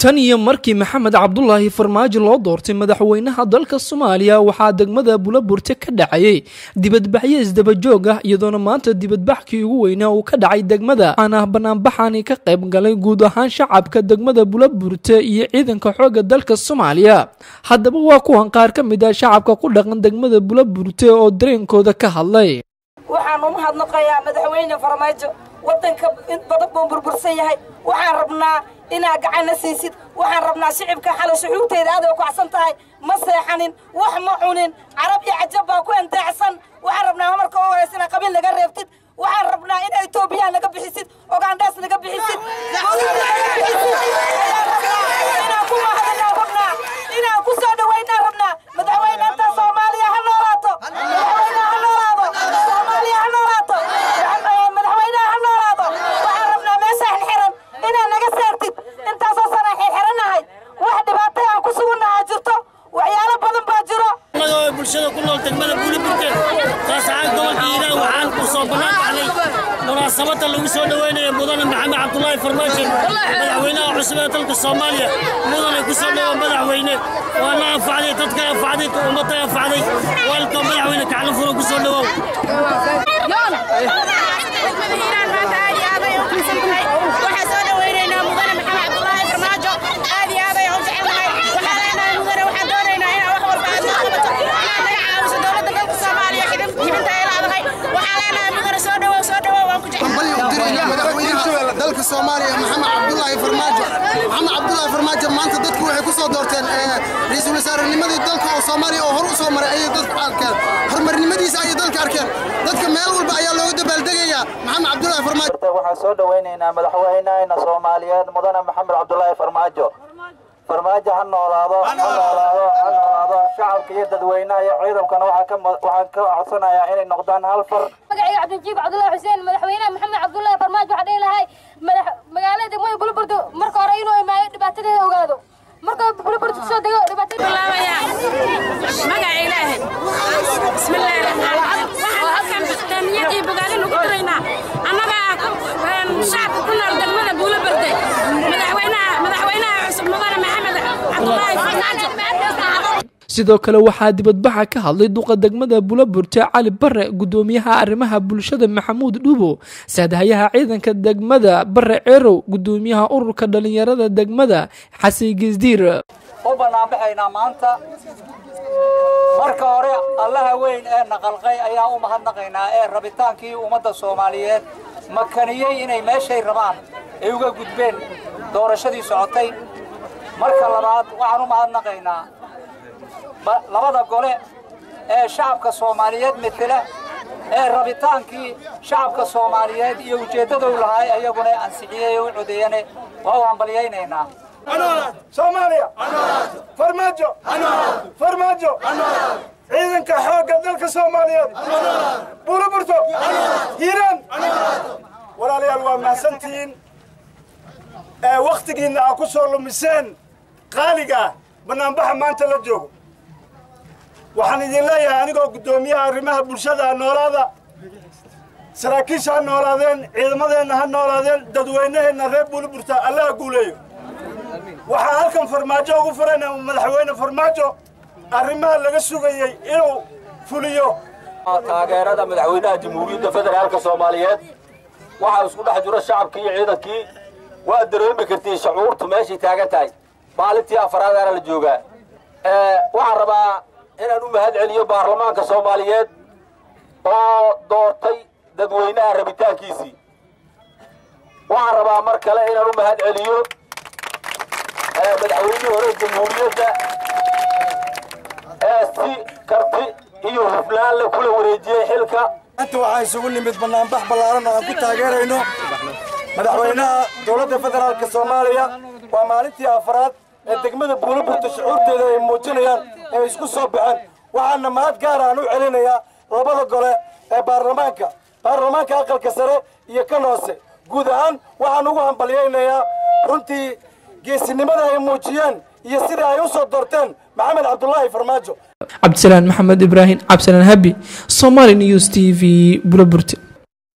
tan iyo markii maxamed cabdulaahi farmaajo loo doortay madaxweynaha dalka soomaaliya waxaa degmada bulaburte ka dhacayay dibadbaxyo isdabajoog ah iyadoona maanta dibadbaxkii ugu weynaa uu ka dhacay degmada waxaana banaanbaxani ka qayb galay guud ahaan shacabka degmada bulaburte iyo ciidanka xooga dalka soomaaliya haddaba waa kuwan qaar ka mid ah shacabka ku dhaqan degmada bulaburte oo dareenkooda ka hadlay waxaan u mahadnaqayaa madaxweyne farmaajo waddanka in badan buu burbursan yahay waxaan rabnaa inaad gacanna siisid waxaan rabnaa shicibka xalay shuxuurteeda aad ay kacsan tahay ma seexanin wax ma cunin carab iyo cajab baa ku endeecsan waxaan rabnaa marka u horaysa inaad qabiil naga reebtid waxaan rabnaa in etoobiyaan naga bixisid ogaandhaas naga bixisid inaan ku mahadinaan rabnaa inaan ku soo dhawaynaan rabnaa madaxweyne inta soomaaliya ha noolaato madaxweyne ha noolaado soomaaliya ha noolaato madaxweynaha ha noolaado waxaan rabnaa meesha xirxiran inaad naga saartid intaasoo sana xirxiranahay wax dhibaatay aan ku sugunnahaa jirto waxyaalo badan baa jiro anagoo bulshada ku nool degmada buuliburte taas ahaan gobolka hiiraan waxaan ku soo bannaan baxnay munaasabadda lagu soo dhoweynayo mudane maxamed cabdulaahi farmaajo madaxweynaha cusub ee dalka soomaaliya mudane ku soo dhowo madaxweyne waana anfacday dadka anfacday ummadda anfacday waalka madaxweyne kaclan furo ku soo dhowow waxaa soo dhaweynaynaa mudane maxamed cabdulaahi farmaajo aad iyo aad ayaan u jecelnahay waxaa leenahay mudane waxaan doonaynaa inaa wax walba aad noo qabato inaad naga caawiso dowladda dalka soomaaliya xibinta ay leedahay waxaa leenahay mudane soo dhawow soo dhawow waan ku jecel madaxweynaha dalka soomaaliya maxamed cabdulaahi farmaajo maxamed cabdulaahi farmaajo maanta dadku waxay ku soo doorteen ra-iisul wasaarenimadii dalka oo soomaaliya oo hor u soo maray ayay dadku arkeen horumarnimadiisa ayay dalka arkeen dadka meel walba ayaa looga dabaaldegayaa maxamed cabdulaahi farmaajo waxaan soo dhowaynaynaa madaxweynahayna soomaaliyeed mudane maxamed cabdulaahi farmaajo farmaajo ha noolaado ha noolaado ha noolaado shacabka iyo dadweynaha iyo ciidankana waxaan ka codsanayaa inay noqdaan hal far magacayga cabdijiib cabdullaahi xuseen madaxweynaha maxamed cabdullaahi farmaajo waxaa dhihi lahay magaalada degmada buluburdo marka hore inuu imaayo dhibaatadeeda ogaado marka buluburdo kusoo dego magaca ilaahay bismillaahi raxmaan waxaan halkan taamiyad iyo bogaadin ugu diraynaa annaga shacabka ku nool degmada buulabarde madaxweynaha madaxweynaha cusub mudane maxamed cabdulaahi farmaajo sidoo kale waxaa dibadbaxa ka hadlay duqa degmada bulaburte cali bare gudoomiyaha arrimaha bulshada maxamuud dhuubo saadahayaha ciidanka degmada bare ceerow gudoomiyaha ururka dhalinyarada degmada xasan gesdiir u banaanbaxaynaa maanta marka hore allaha weyn ee naqalqay ayaa u mahadnaqaynaa ee rabitaankii ummadda soomaaliyeed makaniyey inay meeshay rabaan ay uga gudbeen doorashadii socotay marka labaad waxaan u mahadnaqaynaa labada gole ee shacabka soomaaliyeed metela ee rabitaankii shacabka soomaaliyeed iyo ujeeddadou lahay ayaguna ansixiyey u codeeyane waa u hambalyaynaynaa soomaaliya farmaajo farmaajo ciidanka xoogga dalka soomaaliyeed buuraburto hiiraan walaalayaal waa mahadsantihiin ee wakhtigiinna aa ku soo lumiseen qaaliga ah bannaanbaxa maanta la joogo waxaan idin leeyahay anigoo guddoomiyaha arrimaha bulshada noolaada saraakiisha ha noolaadeen ciidamadeenna ha noolaadeen dadweynaheenna reer buuliburta allaha guuleeyo waxaan halkan farmaajo ugu furayna madaxweyne farmaajo arrimaha laga sugayey inuu fuliyo taageerada madaxweynaha jamhuuriyadda federaalka soomaaliyeed waxaa isku dhex jiro shacabkii iyo ciidankii waa dareemi kartiin shucuurtu meeshay taagan tahay maalintii afaraadaana la joogaa waxaan rabaa inaan u mahad celiyo baarlamaanka soomaaliyeed oo doortay dadweynaha rabitaankiisii waxaan rabaa mar kale inaan u mahad celiyo madaxweynihii hore jamhuuriyadda ee si karti iyo hufnaan la kula wareejiyey xilka maanta waxaa isugu nimid bannaanbax ballaaran oo aan ku taageerayno madaxweynaha dowladda federaalka soomaaliya waa maalintii afraad ee degmada buulaburta shucuurteeda ay muujinayaan ee isku soo baxeen waxaana mahad gaar aan u celinayaa labada gole ee baarlamaanka baarlamaanka aqalka sare iyo kan hoose guud ahaan waxaan ugu hambalyaynayaa runtii geesinimada ay muujiyeen iyo sida ay u soo doorteen maxamed cabdulaahi farmaajo cabdisalaan maxamed ibraahim cabdisalaan habi somaali news t v bulaburte